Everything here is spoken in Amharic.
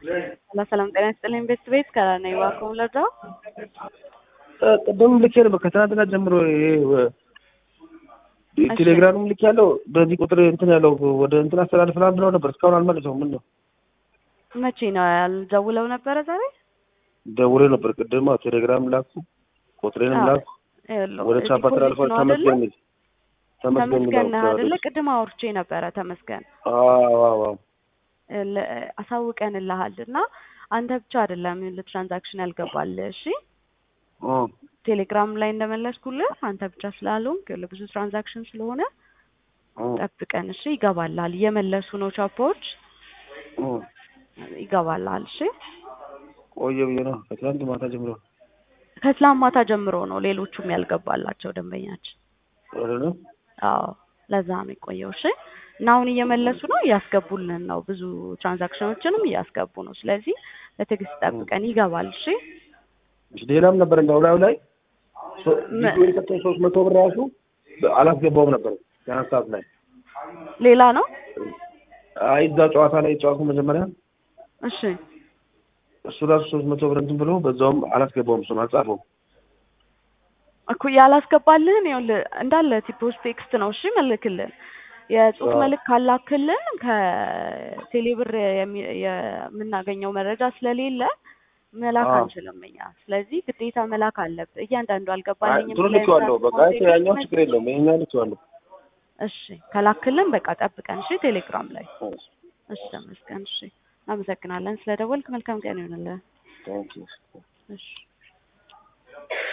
ሰላም ሰላም፣ ጤና ይስጥልኝ ቤት ቤት ከነኝ ዋከውን ለርዳው ቅድም ልኬ ነበር ከትናንትና ጀምሮ ይሄ ቴሌግራምም ልክ ያለው በዚህ ቁጥር እንትን ያለው ወደ እንትን አስተላልፈናል ብለው ነበር። እስካሁን አልመለሰውም። ምን ነው መቼ ነው ያልደውለው ነበረ? ዛሬ ደውሎ ነበር ቅድም። ቴሌግራም ላኩ፣ ቁጥሬንም ላኩ፣ ወደ ቻፓ ተላልፈ ተመስገን የሚል ተመስገን ነህ አይደለ? ቅድም አውርቼ ነበረ። ተመስገን አሳውቀንልሃል እና አንተ ብቻ አይደለም ለትራንዛክሽን ያልገባል። እሺ ቴሌግራም ላይ እንደመለስኩልህ አንተ ብቻ ስላልሆንክ ለብዙ ትራንዛክሽን ስለሆነ ጠብቀን። እሺ ይገባልሃል። እየመለሱ ነው ቻፖች፣ ይገባልሃል። እሺ ቆየ ብዬ ነው ከትላንት ማታ ጀምሮ ከትላንት ማታ ጀምሮ ነው ሌሎቹም ያልገባላቸው ደንበኛችን። አዎ ለዛ ነው የቆየው። እሺ እና አሁን እየመለሱ ነው፣ እያስገቡልን ነው። ብዙ ትራንዛክሽኖችንም እያስገቡ ነው። ስለዚህ በትዕግስት ጠብቀን ይገባል። እሺ ሌላም ነበር እንደው ላዩ ላይ ቪዲዮ የሰጠኝ ሶስት መቶ ብር ራሱ አላስገባውም ነበር ያን ሰዓት ላይ ሌላ ነው። አይ እዛ ጨዋታ ላይ ጨዋቱ መጀመሪያ እሺ እሱ ራሱ ሶስት መቶ ብር እንትን ብሎ በዛውም አላስገባውም። እሱን አልጻፈውም እኮ ያላስገባልህን ይኸውልህ እንዳለ ቲፖስ ቴክስት ነው። እሺ መልክልን የጽሁፍ መልክ ካላክልን ከቴሌብር የምናገኘው መረጃ ስለሌለ መላክ አንችልም እኛ። ስለዚህ ግዴታ መላክ አለብህ። እያንዳንዱ አልገባልኝም ብሎ ልኬዋለሁ። በቃ ያኛው ችግር የለውም ይሄኛው ልኬዋለሁ። እሺ ከላክልን በቃ ጠብቀን። እሺ ቴሌግራም ላይ እሺ። ተመስገን። እሺ እናመሰግናለን ስለደወልክ። መልካም ቀን ይሆንልህ። እሺ